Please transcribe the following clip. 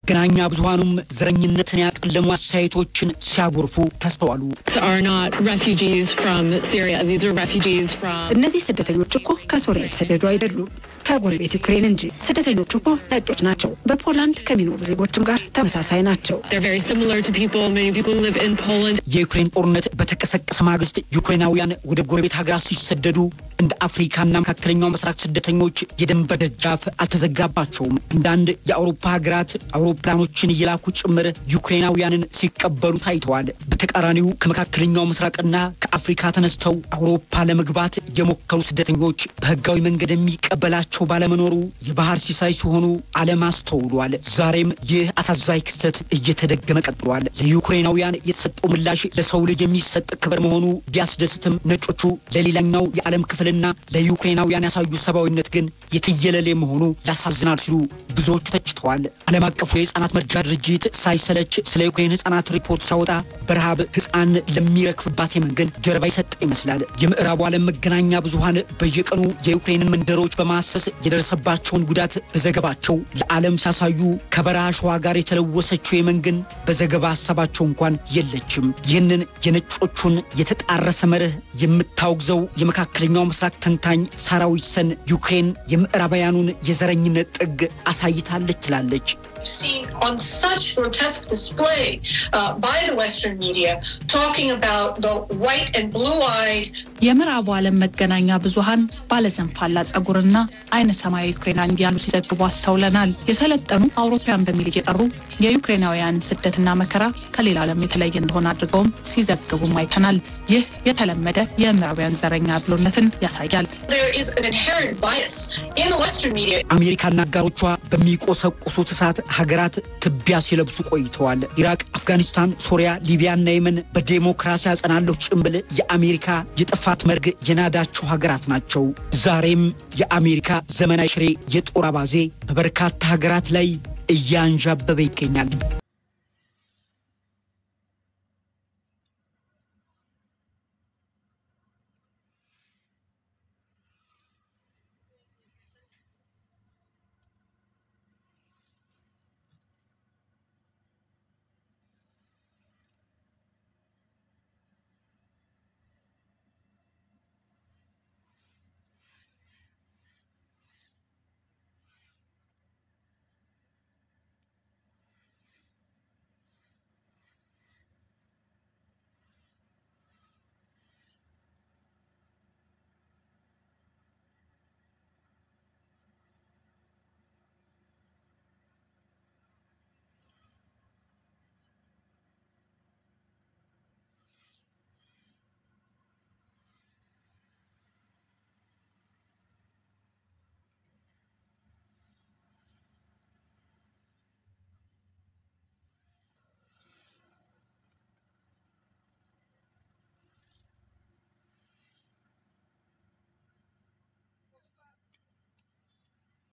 መገናኛ ብዙሃኑም ዘረኝነትን ያቀለሙ አስተያየቶችን ሲያጎርፉ ተስተዋሉ። are not refugees from Syria. These are refugees from እነዚህ ስደተኞች እኮ ከሶሪያ የተሰደዱ አይደሉም፣ ከጎረቤት ዩክሬን እንጂ። ስደተኞቹ እኮ ነጮች ናቸው። በፖላንድ ከሚኖሩ ዜጎችም ጋር ተመሳሳይ ናቸው። they're very similar to people. Many people who live in Poland. የዩክሬን ጦርነት በተቀሰቀሰ ማግስት ዩክሬናውያን ወደ ጎረቤት ሀገራት ሲሰደዱ እንደ አፍሪካና መካከለኛው ምስራቅ ስደተኞች የድንበር ደጃፍ አልተዘጋባቸውም። አንዳንድ የአውሮፓ ሀገራት አውሮፕላኖችን እየላኩ ጭምር ዩክሬናውያንን ሲቀበሉ ታይተዋል። በተቃራኒው ከመካከለኛው ምስራቅና ከአፍሪካ ተነስተው አውሮፓ ለመግባት የሞከሩ ስደተኞች በህጋዊ መንገድ የሚቀበላቸው ባለመኖሩ የባህር ሲሳይ ሲሆኑ ዓለም አስተውሏል። ዛሬም ይህ አሳዛኝ ክስተት እየተደገመ ቀጥሏል። ለዩክሬናውያን የተሰጠው ምላሽ ለሰው ልጅ የሚሰጥ ክብር መሆኑ ቢያስደስትም ነጮቹ ለሌላኛው የዓለም ክፍልና ለዩክሬናውያን ያሳዩ ሰብአዊነት ግን የትየለሌ መሆኑ ያሳዝናል ሲሉ ብዙዎቹ ተችተዋል። ዓለም አቀፉ የህፃናት መርጃ ድርጅት ሳይሰለች ስለ ዩክሬን ህፃናት ሪፖርት ሲያወጣ በረሃብ ህፃን ለሚረክፍባት የመን ግን ጀርባ ይሰጠ ይመስላል። የምዕራቡ ዓለም መገናኛ ብዙሃን በየቀኑ የዩክሬንን መንደሮች በማሰስ የደረሰባቸውን ጉዳት በዘገባቸው ለዓለም ሲያሳዩ ከበረሃ ሸዋ ጋር የተለወሰችው የመን ግን በዘገባ ሀሳባቸው እንኳን የለችም። ይህንን የነጮቹን የተጣረሰ መርህ የምታወግዘው የመካከለኛው ምስራቅ ተንታኝ ሳራ ዊትሰን ዩክሬን የምዕራባውያኑን የዘረኝነት ጥግ አሳይታለች ትላለች። seen on such grotesque display uh, by the Western media, talking about the white and blue-eyed የምዕራቡ ዓለም መገናኛ ብዙሃን ባለዘንፋላ ጸጉርና አይነ ሰማያዊ ዩክሬናን እያሉ ሲዘግቡ አስተውለናል። የሰለጠኑ አውሮፓውያን በሚል እየጠሩ የዩክሬናውያንን ስደትና መከራ ከሌላ ዓለም የተለየ እንደሆነ አድርገውም ሲዘግቡም አይተናል። ይህ የተለመደ የምዕራባውያን ዘረኛ ብሎነትን ያሳያል። there is an inherent bias in the Western media አሜሪካና አጋሮቿ በሚቆሰቁሱት እሳት ሀገራት ትቢያ ሲለብሱ ቆይተዋል። ኢራቅ፣ አፍጋኒስታን፣ ሶሪያ፣ ሊቢያና የመን በዴሞክራሲ አጸናለሁ ጭምብል የአሜሪካ የጥፋት መርግ የናዳቸው ሀገራት ናቸው። ዛሬም የአሜሪካ ዘመናዊ ሽሬ የጦር አባዜ በበርካታ ሀገራት ላይ እያንዣበበ ይገኛል።